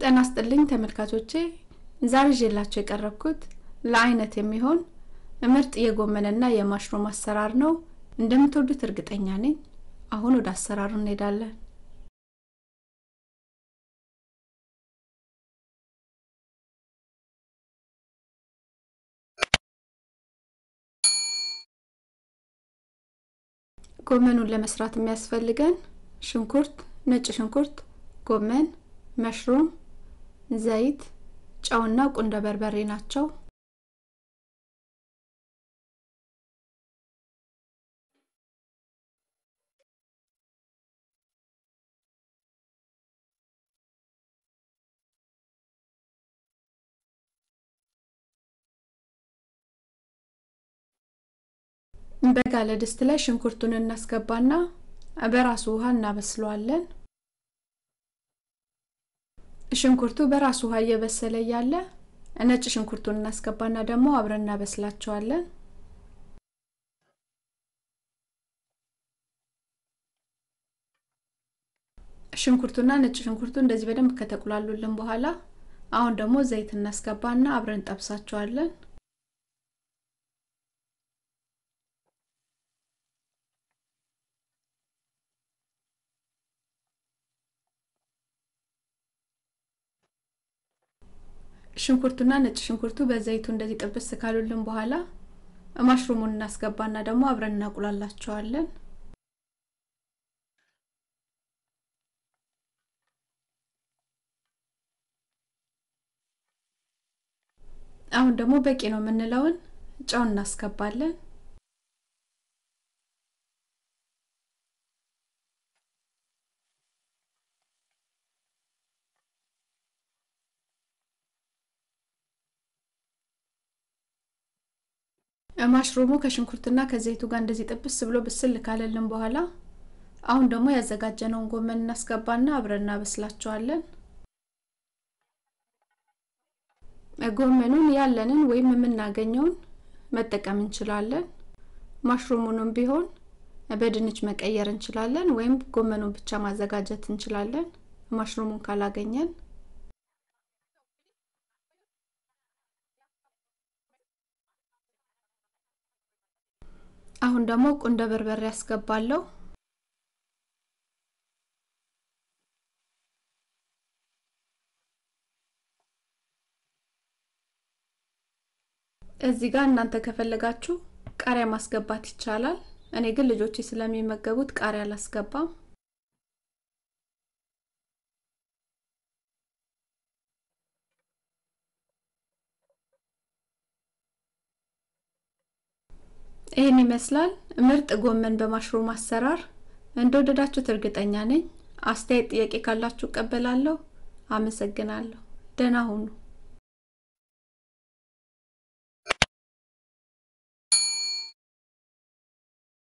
ጤና ይስጥልኝ ተመልካቾቼ ዛሬ ይዤላችሁ የቀረብኩት ለአይነት የሚሆን ምርጥ የጎመንና የማሽሩም አሰራር ነው። እንደምትወዱት እርግጠኛ ነኝ። አሁን ወደ አሰራሩ እንሄዳለን። ጎመኑን ለመስራት የሚያስፈልገን ሽንኩርት፣ ነጭ ሽንኩርት፣ ጎመን፣ መሽሩም፣ ዘይት፣ ጨውና ቁንደ በርበሬ ናቸው። በጋለ ድስት ላይ ሽንኩርቱን እናስገባና በራሱ ውሃ እናበስለዋለን። ሽንኩርቱ በራሱ ውሃ እየበሰለ እያለ ነጭ ሽንኩርቱን እናስገባና ደግሞ አብረን እናበስላቸዋለን። ሽንኩርቱና ነጭ ሽንኩርቱ እንደዚህ በደንብ ከተቁላሉልን በኋላ አሁን ደግሞ ዘይት እናስገባና አብረን እንጠብሳቸዋለን። ሽንኩርቱና ነጭ ሽንኩርቱ በዘይቱ እንደዚህ ጥብስ ካሉልን በኋላ ማሽሩሙን እናስገባና ደግሞ አብረን እናቁላላቸዋለን። አሁን ደግሞ በቂ ነው የምንለውን ጨው እናስገባለን። ማሽሩሙ ከሽንኩርትና ከዘይቱ ጋር እንደዚህ ጥብስ ብሎ ብስል ካለልን በኋላ አሁን ደግሞ ያዘጋጀነውን ጎመን እናስገባና አብረን እናበስላቸዋለን። ጎመኑን ያለንን ወይም የምናገኘውን መጠቀም እንችላለን። ማሽሩሙንም ቢሆን በድንች መቀየር እንችላለን፣ ወይም ጎመኑን ብቻ ማዘጋጀት እንችላለን። ማሽሩሙን ካላገኘን አሁን ደግሞ ቁንደ በርበሬ ያስገባለሁ። እዚህ ጋር እናንተ ከፈለጋችሁ ቃሪያ ማስገባት ይቻላል። እኔ ግን ልጆቼ ስለሚመገቡት ቃሪያ አላስገባም። ይህን ይመስላል ምርጥ ጎመን በማሽሩም አሰራር። እንደወደዳችሁት እርግጠኛ ነኝ። አስተያየት፣ ጥያቄ ካላችሁ እቀበላለሁ። አመሰግናለሁ። ደህና ሁኑ።